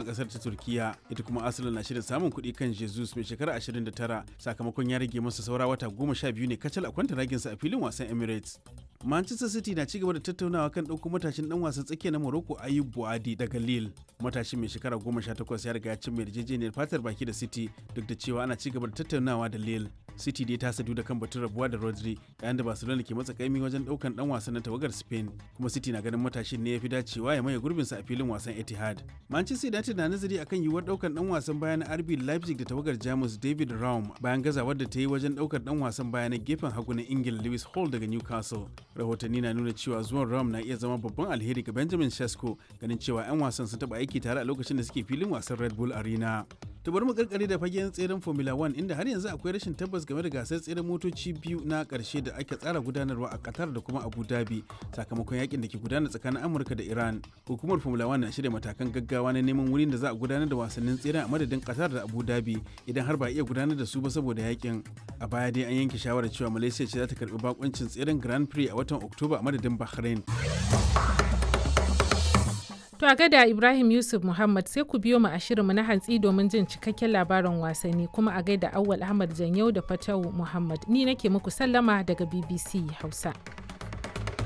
kasar ta turkiya ita kuma arsenal na shirin samun kuɗi kan jesus mai shekara 29 sakamakon ya rage masa saura wata goma sha biyu ne kacal a kwanta raginsa a filin wasan emirates manchester city na cigaba da tattaunawa kan ɗauko matashin dan wasan tsakiya na morocco ayub buadi daga lille matashin mai shekara goma sha takwas ya riga ya cimma yarjejeniyar fatar baki da city duk da cewa ana cigaba da tattaunawa da lille city dai ta sadu da kan batun rabuwa da rodri yayin da barcelona ke matsa kaimi wajen daukan dan wasan na tawagar spain kuma city na ganin matashin ne ya fi dacewa ya maye gurbinsa a filin wasan etihad manchester united na nazari akan yiwuwar daukan dan wasan baya na rb leipzig da tawagar jamus david raum bayan gazawar da ta yi wajen daukar dan wasan baya na gefen hagu na ingila lewis hall daga newcastle rahotanni na nuna cewa zuwan raum na iya zama babban alheri ga benjamin sesko ganin cewa 'yan wasan sun taba aiki tare a lokacin da suke filin wasan red bull arena ta bari mu karkare da fagen tseren formula 1 inda har yanzu akwai rashin tabbas game da gasar tseren motoci biyu na karshe da ake tsara gudanarwa a qatar da kuma abu dhabi sakamakon yakin da ke gudana tsakanin amurka da iran hukumar formula 1 na shirya matakan gaggawa na neman wurin da za a gudanar da wasannin tseren a madadin qatar da abu dhabi idan har ba iya gudanar da su ba saboda yakin a baya dai an yanke shawarar cewa malaysia ce za ta karbi bakoncin tseren grand prix a watan oktoba a madadin bahrain To a gada Ibrahim Yusuf Muhammad sai ku biyo mu a shirinmu na hantsi domin jin cikakken labarin wasanni kuma a gaida Awwal Ahmad Janyau da Fatawu Muhammad. Ni nake muku sallama daga BBC Hausa.